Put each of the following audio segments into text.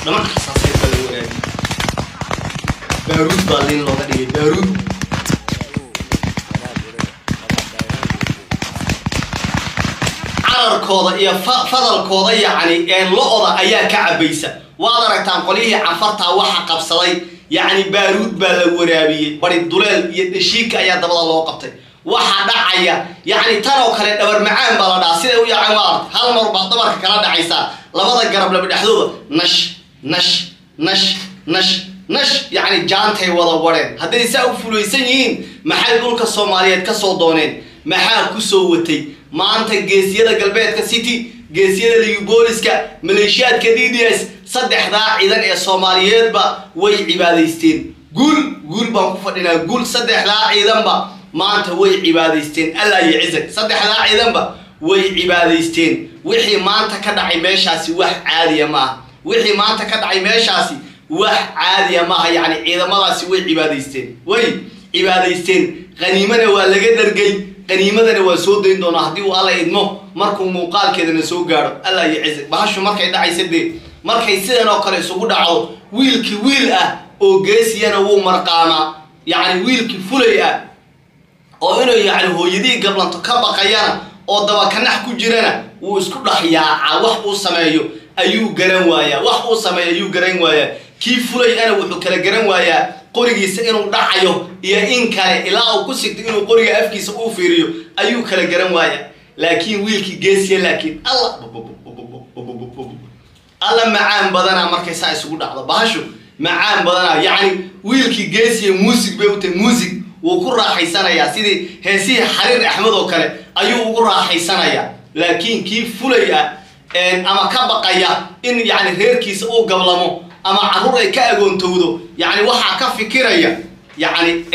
dhamac xasaaseed baa la waraabiyey baaruud baa liin looga dhigay baaruud cararkooda iyo fa- fadalkooda yacni een lo-oda ayaa ka cabaysa waad aragtaan qolyihii canfartaa waxa qabsaday yacni baaruud baa la waraabiyey bari duleel iyo dhashiika ayaa dabada loo qabtay waxa dhacaya yacni tan oo kale dhabar macaan baa la dhaha siday u yaaceen waa aragtay hal mar baad dhabarka kala dhacaysaa labada garab laba dhexdooda nash nash nash nash nash yacni jaantay wada wareen hadday saa u fulaysan yihiin maxay dhulka soomaaliyeed ka soo dooneen maxaa ku soo watay maanta geesiyada galbeedka city geesiyada liubooliska maleeshiyaadka d d s saddexdaa ciidan ee soomaaliyeedba way cibaadaysteen guul guul baan ku fadhinaa guul saddexdaa ciidanba maanta way cibaadaysteen allah iyo cizag saddexdaa ciidanba way cibaadaysteen wixii maanta ka dhacay meeshaasi wax caadiya ma aha wixii maanta ka dhacay meeshaasi wax caadiya maaha yacni ciidamadaasi way cibaadaysteen way cibaadaysteen qaniimana waa laga dhargay qaniimadana waa soo dayn doonaa haddii uu alla idmo markuu muuqaalkeedana soo gaadho allah iyo cizag bahashu markay dhacaysa dee markay sidan oo kale isugu dhacdo wiilkii wiil ah oo geesiyana wuu marqaamaa yacni wiilkii fulay ah oo inuu yacni hooyadihii gablanto ka baqayana oo dabakanax ku jirana wuu isku dhex yaacaa wax uu sameeyo ayuu garan waayaa wax uu sameeyo ayuu garan waayaa kii fulay ana wuxuu kala garan waayaa qorigiisa inuu dhacayo iyo in kale ilaa uu ku sigto inuu qoriga afkiisa uu fiiriyo ayuu kala garan waayaa laakiin wiilkii geesiya laakiin alla alla macaan badanaa markay saa isugu dhacdo bahashu macaan badanaa yacni wiilkii geesiya muusig bay u tahay muusig wuu ku raaxaysanayaa sidii heesihii xariir axmed oo kale ayuu ugu raaxaysanayaa laakiin kii fulay ah ama ka baqaya in yacni reerkiisa uu gablamo ama carruur ay ka agoontowdo yacni waxaa ka fikiraya yacni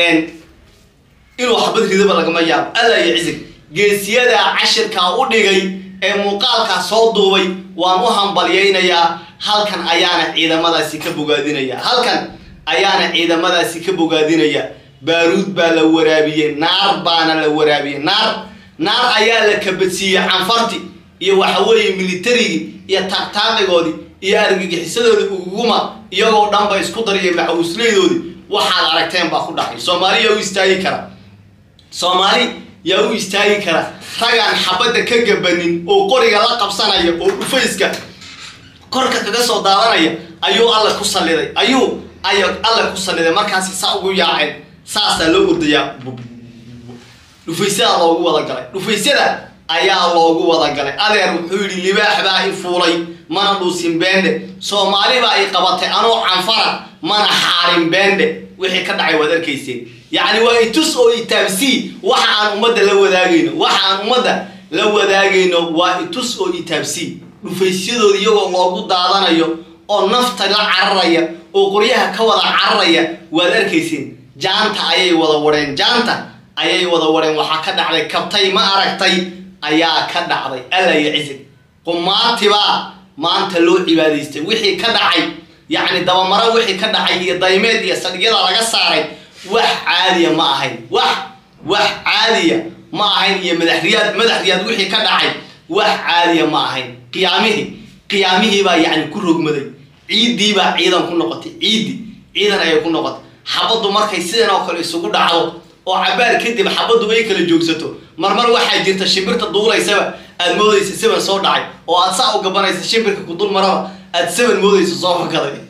inuu xabad ridaba lagama yaabo alla iyo cisig geesiyadaa cashirkaa u dhigay ee muuqaalkaa soo duubay waan u hambalyaynayaa halkan ayaana ciidamadaasi ka bogaadinaya halkan ayaana ciidamadaasi ka bogaadinaya baaruud baa la waraabiyey naar baana la waraabiyey naar naar ayaa la kabadsiiyey canfarti iyo waxa weeye militarigii iyo taagtaaqigoodii iyo argagixisadoodii uguguma iyagoo dhanba isku dariyay macawislaydoodii waxaad aragteen baa ku dhacay soomaali yaa u istaagi kara soomaali yaa u istaagi kara ragaan xabadda ka gabanin oo qoriga la qabsanaya oo dhufayska korka kaga soo daadanaya ayuu alle ku salliday ayuu ay alle ku salliday markaasi saa ugu yaaceen saasaa loo ordayaa dhufaysyada loogu wada galay dhufaysyada ayaa loogu wada galay adeer wuxuu yidhi libaax baa i fuulay mana dhuusin beende soomaali baa i qabatay anoo canfara mana xaarin beende wixii ka dhacay waad arkayseen yacni waa itus oo itaabsii waxa aan ummadda la wadaagayno waxa aan ummadda la wadaagayno waa itus oo itaabsii dhufaysyadooda iyagoo loogu daadanayo oo nafta la cararaya oo qoryaha ka wada cararaya waad arkayseen jaanta ayay wada wareen jaanta ayay wada wareen waxaa ka dhacday kabtay ma aragtay ayaa ka dhacday alla iyo cisig qumaatibaa maanta loo cibaadaystay wixii ka dhacay yacni dabamaro wixii ka dhacay iyo daymeed iyo sadhigyada laga saaray wax caadiya ma ahayn wax wax caadiya ma ahayn iyo madaxriyaad madaxriyaad wixii ka dhacay wax caadiya ma ahayn qiyaamihii qiyaamihii baa yacni ku rogmaday ciiddii baa ciidan ku noqotay ciiddi ciidan ayay ku noqotay xabaddu markay sidan oo kale isugu dhacdo oo cabaar kadib xabaddu ay kala joogsato marmar waxaa jirta shimbirta duulaysaba aad moodaysa seban soo dhacay oo aad saa u gabanaysa shimbirka ku dul maraba aad seban moodaysa soo fakaday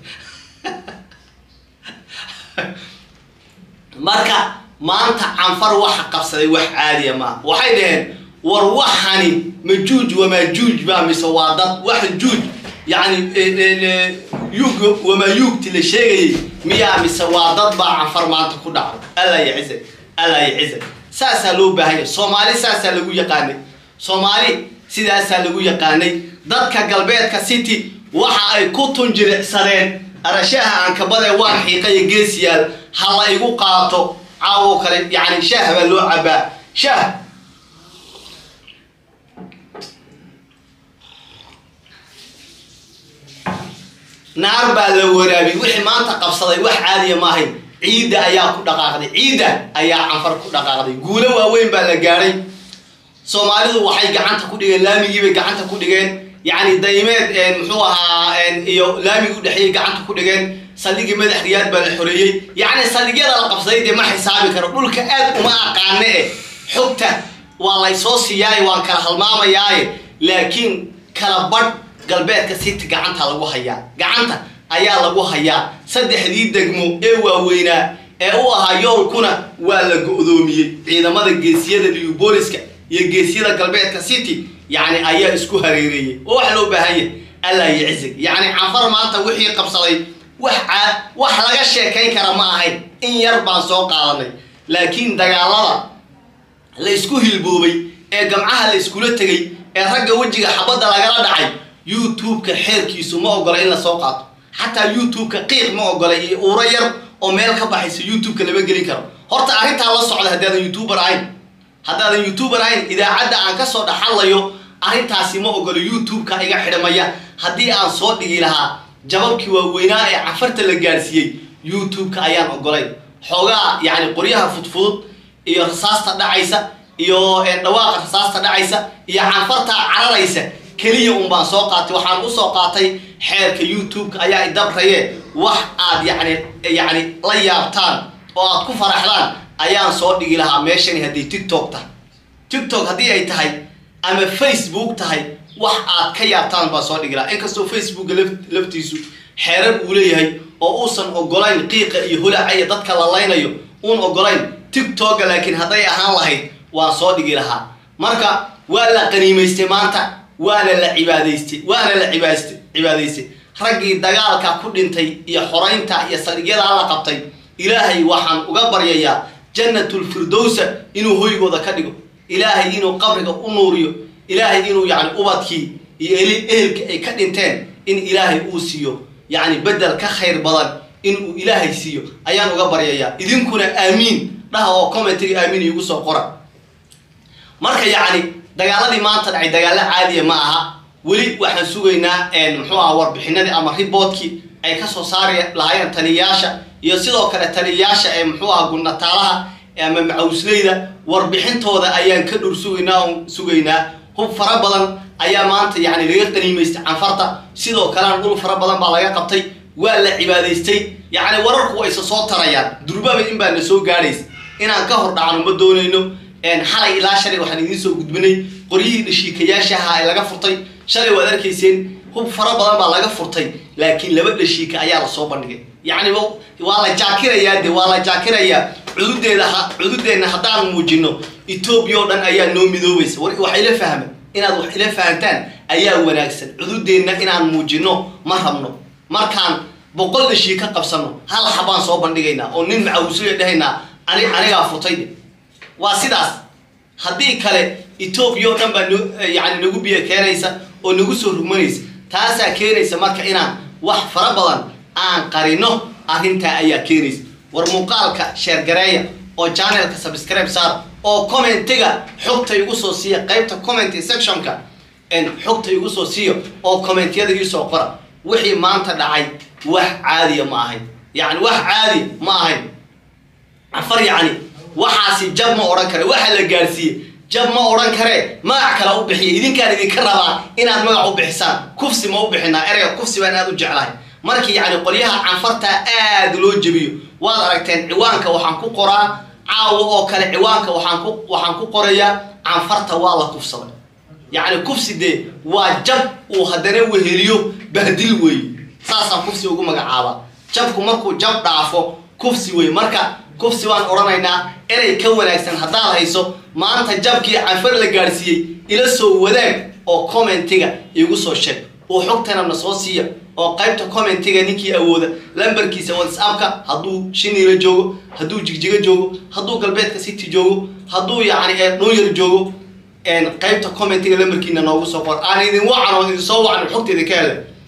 marka maanta canfar waxa qabsaday wax caadiya maaha waxay dhaheen war waxani majuuj wamaajuuj baa mise waa dad wax juuj yacni yuug wamaayuugti la sheegayay miyaa mise waa dad baa canfar maanta ku dhacday alla ya cizag alla ya cizag saasaa loo baahanya soomaali saasaa lagu yaqaanay soomaali sidaasaa lagu yaqaanay dadka galbeedka city waxa ay ku tunjiricsadeen arashaha aankabadee waan xiiqayo geesiyaal ha la igu qaato caawo kale yacni shaah baa loo cabaa shaah naar baa la waraabiyey wixii maanta qabsaday wax caadiya maahayn ciidda ayaa ku dhaqaaqday ciidda ayaa canfar ku dhaqaaqday guulo waaweyn baa la gaadhay soomaalidu waxay gacanta ku dhigeen laamigiibay gacanta ku dhigeen yacni daymeed muxuu ahaa iyo laamigi u dhexeeyey gacanta ku dhigeen saldhigii madax riyaad baa la xoreeyey yacni saldhigyada la qabsaday dee ma xisaabi karo dhulka aad uma aqaane eh xogta waa laysoo siiyaaye waan kala halmaamayaaye laakiin kala badh galbeedka city gacanta lagu hayaa gacanta ayaa lagu hayaa saddexdii degmo ee waaweynaa ee u ahaa yoolkuna waa la go-doomiyey ciidamada geesiyada liyu booliska iyo geesiyada galbeedka city yacni ayaa isku hareereeyey oo wax loo baahan yahay allah yicizig yacni canfar maanta wixii qabsaday wax wax laga sheekayn kara ma ahayn in yar baan soo qaadanay laakiin dagaalada la isku hilboobay ee gamcaha la iskula tegay ee ragga wejiga xabadda lagala dhacay youtube-ka xeerkiisu ma ogola in lasoo qaato xataa youtube-ka qiiq ma ogola iyo uuro yar oo meel ka baxaysa youtube-ka lama gelin karo horta arrintaa la socda haddaadan youtuber ahayn haddaadan youtuber ahayn idaacadda aan kasoo dhaxalayo arrintaasi ma ogolo youtube-ka iga xidhamaya haddii aan soo dhigi lahaa jababkii waaweynaa ee cafarta la gaadhsiiyey youtube-ka ayaan ogolayn xoogaa yacni qoryaha fudfudud iyo rasaasta dhacaysa iyo dhawaaqa rasaasta dhacaysa iyo canfarta cararaysa keliya un baan soo qaatay waxaan usoo qaatay xeerka youtube-ka ayaa idabraye wax aad yani yacni la yaabtaan oo aad ku faraxdaan ayaan soo dhigi lahaa meeshani haddii tiktok tahay tiktok haddii ay tahay ama facebook tahay wax aad ka yaabtaan baan soo dhigi lahaa inkastoo facebooka laftiisu xeerar uu leeyahay oo uusan ogolayn qiiqa iyo holaca iyo dadka la laynayo uun ogolayn tiktoka laakiin hadday ahaan lahayd waan soo dhigi lahaa marka waa la qaniimaystay maanta waana la cibaadaystay waana la cibaast cibaadaystay raggii dagaalka ku dhintay iyo xoraynta iyo saldhigyadaa la qabtay ilaahay waxaan uga baryayaa jannatulfirdowsa inuu hoygooda ka dhigo ilaahay inuu qabriga u nuuriyo ilaahay inuu yacni ubadkii iyo ehelka ay ka dhinteen in ilaahay uu siiyo yacni bedel ka khayr badan inuu ilaahay siiyo ayaan uga baryayaa idinkuna aamiin dhaha oo commentiga aamiin iigu soo qora marka yacni dagaaladii maanta dhacay dagaalo caadiya ma aha weli waxaan sugaynaa muxuu aha warbixinadii ama riboodkii ay kasoo saari lahaayeen taliyayaasha iyo sidoo kale taliyayaasha ee muxuu aha gurnataalaha ama macawsleyda warbixintooda ayaan ka dhur sugaynaa on sugaynaa hub fara badan ayaa maanta yacni laga qaniimaystay canfarta sidoo kalena dhul fara badan baa laga qabtay waa la cibaadaystay yacni wararku way isa soo tarayaan durbaba in baa na soo gaadhaysa inaan ka hor dhacno ma doonayno xalay ilaa shalay waxaan idiin soo gudbinay qoryihii dhashiikayaasha ahaa ee laga furtay shalay waad arkayseen hub fara badan baa laga furtay laakiin laba dhashiika ayaa lasoo bandhigay yacni waa la jaakirayaa de waa la jaakirayaa cududeeda cududeenna haddaan muujino etoobiya oo dhan ayaa noo midoobaysa wax ila fahma inaad wax ila fahantaan ayaa wanaagsan cududeenna inaan muujino ma rabno markaan boqol dhashiika qabsano hal xabaan soo bandhigaynaa oo nin macawuslaya dhahaynaa ani anigaa furtay waa sidaas haddii kale etoobiya oo dhan baa yani nagu biyo keenaysa oo nagu soo rugmanaysa taasaa keenaysa marka inaan wax fara badan aan qarino arrintaa ayaa keenaysa war muuqaalka sheergareeya oo janelka subscribe saar oo commentiga xogta igu soo siiya qaybta comment sectionka xogta igu soo siiyo oo commentiyada iisoo qora wixii maanta dhacay wax caadiya ma ahayn yani wax caadiya ma ahayn afar yacni waxaasi jab ma odhan kare waxa la gaadhsiiye jab ma odhan karee magac kale u bixiya idinkaan idinka rabaa inaad magac u bixisaan kufsi ma u bixinaa ereyga kufsi baan aad u jeclahay markii yacni qolyaha canfartaa aad loo jebiyo waad aragteen ciwaanka waxaan ku qoraa caawa oo kale ciwaanka waxaan ku waxaan ku qorayaa canfarta waa la kufsaday yacni kufsi dee waa jab uu haddana weheliyo bahdil weeye saasaan kufsi ugu magacaabaa jabku markuu jab dhaafo kufsi weeye marka kufsi baan odhanaynaa erey ka wanaagsan haddaad hayso maanta jabkii canfar la gaadhsiiyey ila soo wadaag oo commentiga igu soo sheeg oo xogtana na soo siiya oo qaybta commentiga ninkii awooda lambarkiisa whatsappka hadduu shiniila joogo hadduu jigjiga joogo hadduu galbeedka city joogo hadduu yacni dhunyar joogo qaybta commentiga lambarkiina noogu soo qor aan idin wacan oo idin soo wacan xogteeda ka hele